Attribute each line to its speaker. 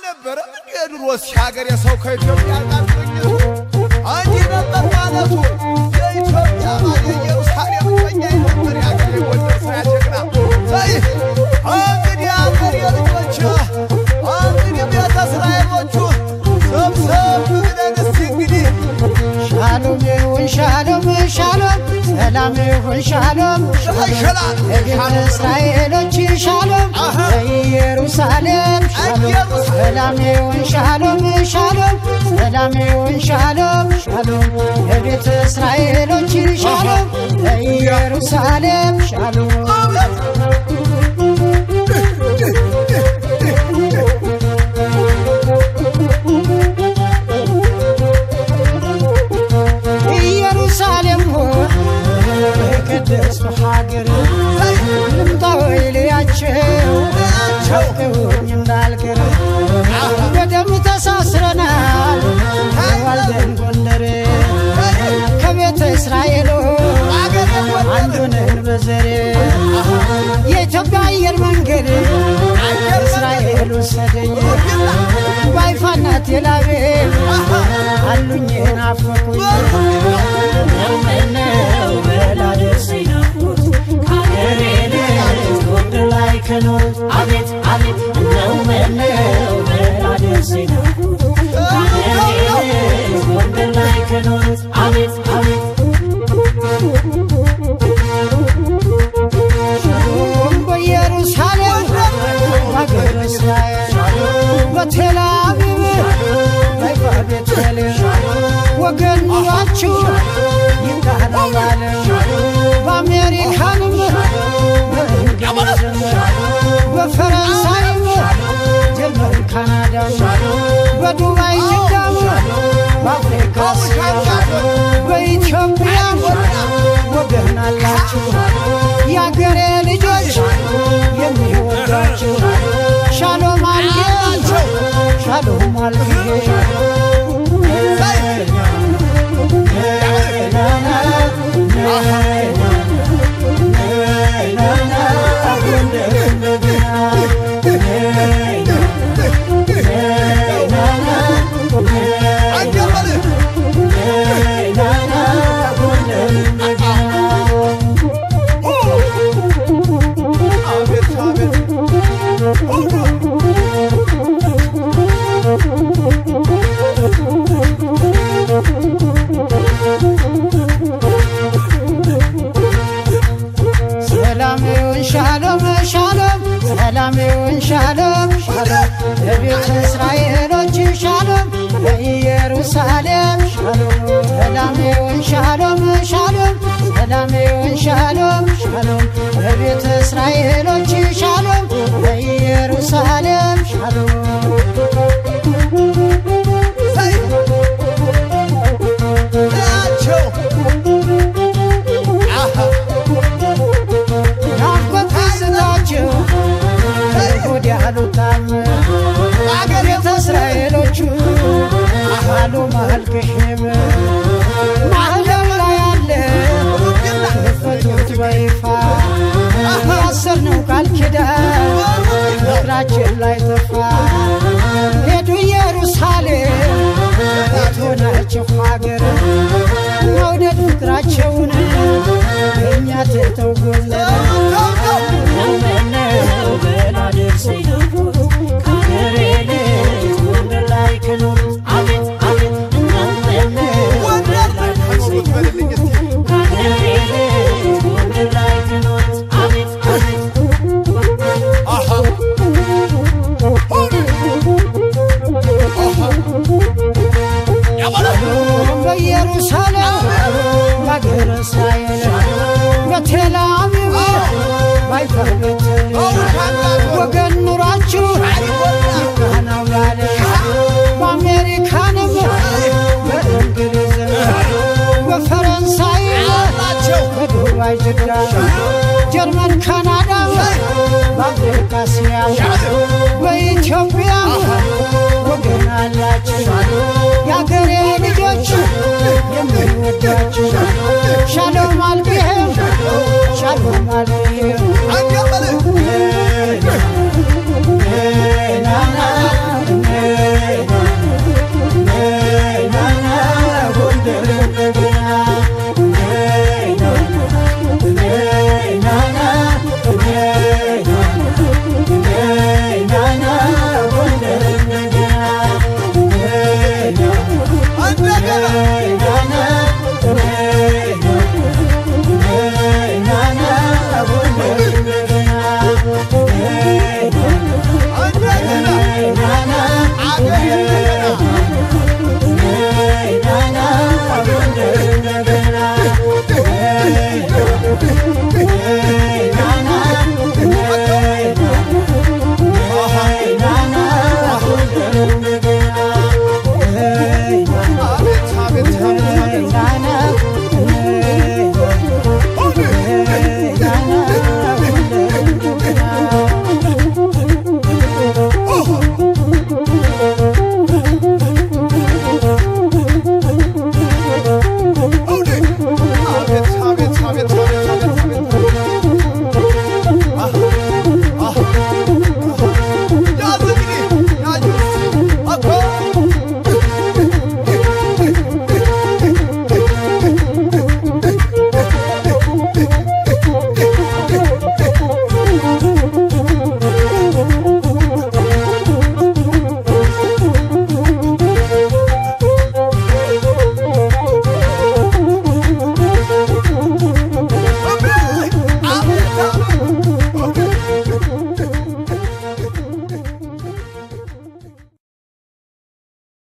Speaker 1: አልነበረም እንዴ ድሮስ ሀገር የሰው ከኢትዮጵያ ጋር ግንኙነቱ እንዲህ ነበር ማለቱ የኢትዮጵያ ባለ ኢየሩሳሌም ቀኛ ነበር የሀገር የጎንደር ስራ ጀግና ዘይ እንግዲህ ሀገር የልጆች እንግዲህ ቤተ እስራኤሎቹ ሰብሰብ ብለን እስቲ እንግዲህ
Speaker 2: ሻሎም ይሁን ሻሎም ሻሎም ሰላም ይሁን ሻሎም
Speaker 1: ሸላል
Speaker 2: ለቤተ እስራኤሎች ሻሎም
Speaker 1: አሃ።
Speaker 2: ለኢየሩሳሌም ሻሎም ሰላም ይሁን ሻሎም ሻሎም ሰላም ይሁን ሻሎም ሻሎም ለቤተ እስራኤሎች ሻሎም ለኢየሩሳሌም ሻሎም ኢየሩሳሌም ሆይ የቅድስት ሀገር ልምጣ ወይ ልያቸው ቸውቅውኝ እንዳልቀር በደም ተሳስረናል ተዋልደን ጎንደር ከቤተ እስራኤሎ አንዱንን በዘር የኢትዮጵያ አየር መንገድ እስራኤል ወሰደኝ ባይፋና ቴላቤል አሉኝ ናፈቁኝ ምነው በላደርሰኝ ናፍቆት ከአገሬ ልጅ ጎንደር ላይ ከኖሩት አቤት አቤት እንደው ምነው በላደርሰኝ ናፍቆት ከአገሬ ልጅ ጎንደር ላይ ከኖሩት አቤት አቤት ሻሎም በኢየሩሳሌም በአገረ እስራኤል በቴል አቢብ በይፋ ቤተልሔም ወገን ኑሯችሁ ይቃረባል በአሜሪካንም በእንግሊዝም በፈረንሳይም ጀርመን ካናዳም በዱባይ ጅዳም በአፍሪካ እስያም በኢትዮጵያም ወገን አላችሁ የአገሬ ልጆች የሚወዷችሁ ሻሎም አልጌ ሻሎም አልጌ
Speaker 1: አንጀበልህ አቤት አቤት
Speaker 2: ሰላም ይሁን ሻሎም ሻሎም ሰላም ይሁን ሻሎም ሻሎም ለቤተ እስራኤሎች ሻሎም ለኢየሩሳሌም ሻሎም ሰላም ይሁን ሻሎም ሻሎም ሰላም ይሁን ሻሎም ሻሎም ለቤተ እስራኤሎች ሻሎም ለኢየሩሳሌም ሻሎም
Speaker 1: ዘይ ያቸው አሃ
Speaker 2: ናፍቆት ትዝታችሁ ወዲ አሉታም አገር ቤተ እስራኤሎቹ አሉ ማልክሽም ማህደር ላይ አለ ፈቱት በይፋ ያሰርነው ቃል ኪዳን ፍቅራችን ላይ ጠፋ ሄዱ ኢየሩሳሌም የትሆናችሁ ሀገር መውደድ ፍቅራቸውን እኛ ትተው ጎንደር ምነው በላደርሰኝ ናፍቆት ከአገሬ ልጅ ጎንደር ላይ ከኖሩት አቤት አቤት እንደው ምነው
Speaker 1: ወንደር ከኖሩት በልልኝ እስቲ
Speaker 2: ከአገሬ ልጅ ጎንደር ላይ ከኖሩት አቤት አቤት
Speaker 1: አሃ አሃ ያበላ
Speaker 2: በኢየሩሳሌም በአገረ እስራኤል በቴል አቢብ ባይፋ ቤተልሔም ወገን ኑሯችሁ ይቃናው ያለ በአሜሪካንም በእንግሊዝም በፈረንሳይ በዱባይ ጅዳ ጀርመን ካናዳ በአፍሪካ እስያ በኢትዮጵያ ወገን አላችሁ የአገሬ ልጆች የሚወዳችሁ ሻሎም አልቢሄም ሻሎም አልቢሄም
Speaker 1: አንጀበልህ